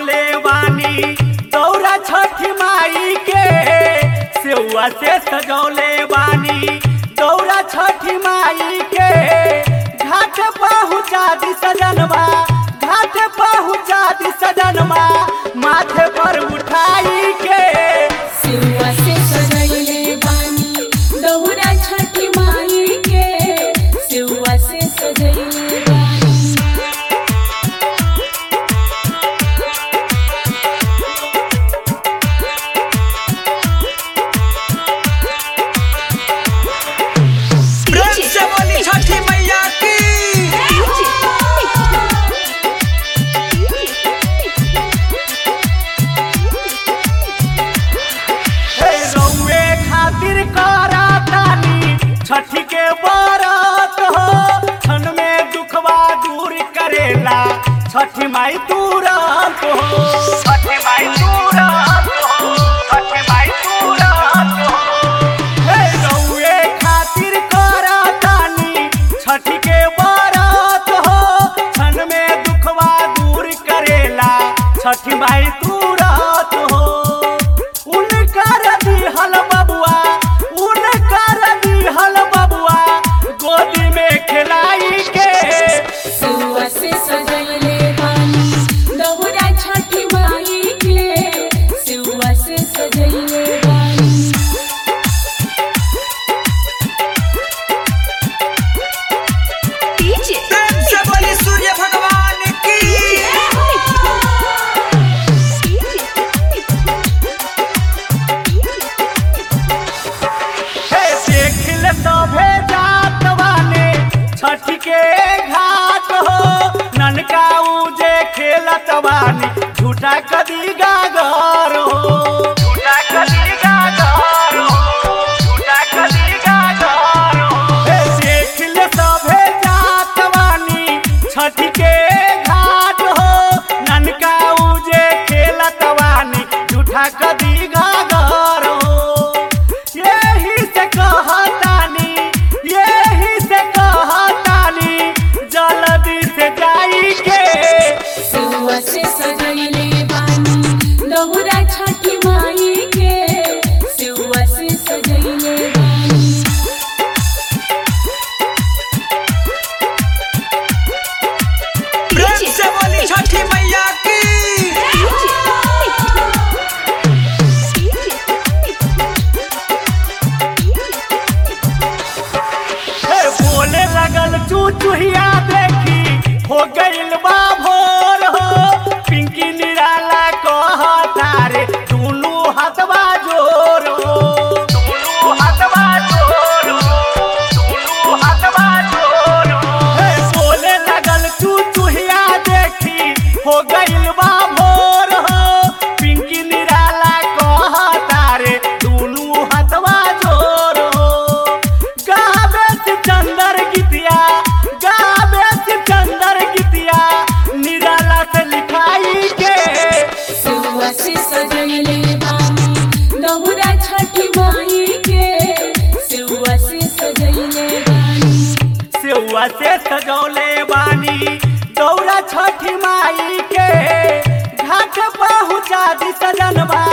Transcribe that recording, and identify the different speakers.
Speaker 1: सजौले बानी दौरा छठी माई के सेवा से सजौले बानी दौरा छठी माई के घाट पहुँचा दी सजनवा घाट पहुँचा दी सजनवा माथे पर उठाई के
Speaker 2: सिरुआ से सजैले बानी दौरा छठी माई के सिरुआ से सजैले बानी
Speaker 3: प्रेम से बोली छठी मैया की
Speaker 1: हे रउए खातिर करातानी छठी के बरत हो क्षण में दुखवा दूर करेला छठी माई तुरंत हो छठी माई तुरंत हो छठी माई तुरंत हो हे रउए खातिर करातानी छठी के बरत हो क्षण में दुखवा दूर करेला छठी माई तुरंत हो उनकर दिहल बबुआ उनकर दिहल बबुआ गोदी में खिलाई के
Speaker 2: सिरुआ से सजैले बानी दौरा छठी माई के सिरुआ से सजैले बानी
Speaker 3: प्रेम से बोली सूर्य भगवान की
Speaker 1: हे देखिल सभे जात वाले छठ के घाट हो ननका उजे खेलत वानी झूठा कदी गागर हो झूठा कदी गागर हो झूठा कदी गागर हो हे देखिल सभे जात वानी छठ के घाट हो ननका उजे खेलत वानी झूठा कदी गागर हो यही से कहतानी यही से कहतानी जल्दी से जाई के
Speaker 2: सिरुआ से सजैले बानी दौरा छठी माई के सिरुआ से सजैले बानी
Speaker 3: प्रेम से बोली छठी मैया की
Speaker 1: हे बोले लगल चूचुहिया देखी हो गइल बा भोर हो पिंकी निराला कहता रे दुनू हाथवा जोर हो दुनू हाथवा जोर हो दुनू हाथवा जोर हो हे बोले लगल चूचुहिया देखी हो गइल बा भोर हो पिंकी निराला कहता रे दुनू हाथवा जोर हो गावे सिकंदर गीतिया गावे सिकंदर गीतिया निराला से लिखाई के
Speaker 2: सिरुआ से सजैले बानी दौरा छठी माई के सिरुआ से सजैले बानी
Speaker 1: सेवा से सजौले बानी दौरा छठी माई के घाट पहुँचा दी सजनवा